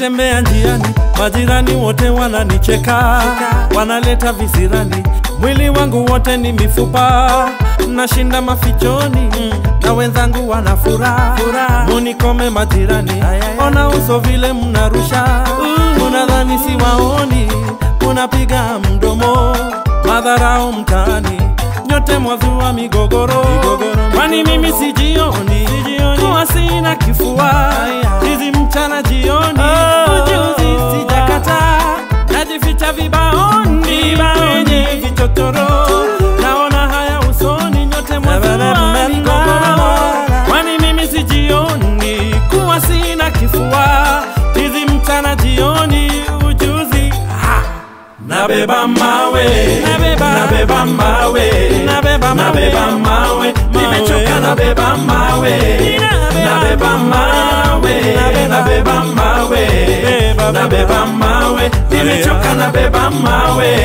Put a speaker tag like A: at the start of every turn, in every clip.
A: nikitembea njiani, majirani wote wananicheka, wanaleta visirani, mwili wangu wote ni mifupa, nashinda mafichoni na wenzangu wana furaha, munikome majirani, ona uso vile mnarusha, munadhani siwaoni, munapiga mdomo, madharau mtaani, nyote mwazua migogoro, kwani mimi sijioni, kuwa sina kifua hizi mchana jioni, ujuzi sijakata, najificha vibaoni kwenye vichochoro, naona haya usoni, nyote mwazua migogoro, kwani mimi sijioni, kuwa sina kifua hizi mchana jioni, ujuzi ah. Nabeba mawe, nabeba, nabeba mawe, nabeba mawe, nabeba mawe, nimechoka nabeba mawe, nabeba mawe, nabeba mawe, nabeba mawe, nimechoka nabeba mawe.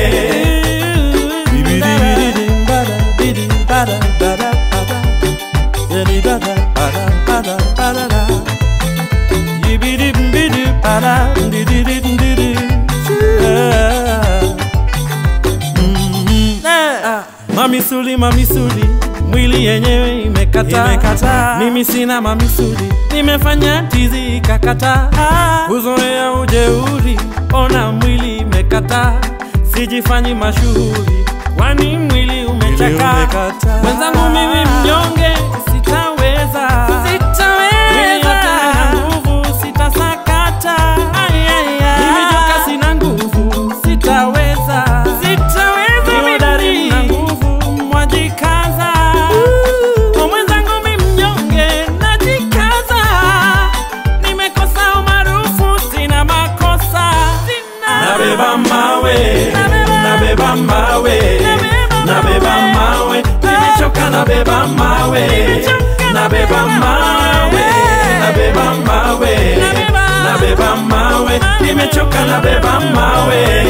A: Mamisuli, mamisuli, mwili yenyewe imekata, imekata. Mimi sina mamisuli, nimefanya tizi ikakata, kuzoea ujeuri, ona mwili imekata, sijifanyi mashuhuri, kwani mwili umechaka. Mwenzangu mimi mnyonge, sitaweza, Mwili yote haina nguvu, sitasakata, mimi joka sina nguvu, sitaweza, Hodari na nguvu, mwajikaza. Kwa mwenzangu mi mnyonge, najikaza. Nimekosa umaarufu, sina makosa. Nabeba mawe, nabeba mawe, nabeba mawe, nimechoka nabeba mawe, nabeba mawe, nabeba mawe, nabeba mawe, nimechoka nabeba mawe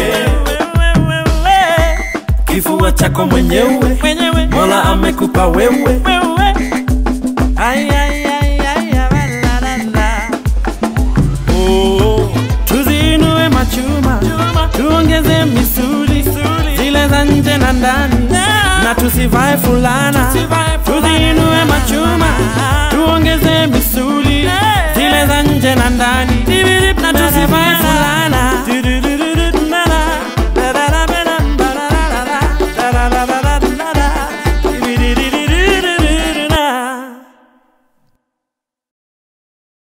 A: kifua chako mwenyewe Mola amekupa wewe Ay, ay, ay, ay, ay, la, la, la. Oh, tuziinue machuma tuongeze misuli zile za nje na ndani na tusivae fulana tuziinue machuma tuongeze misuli zile za nje na ndani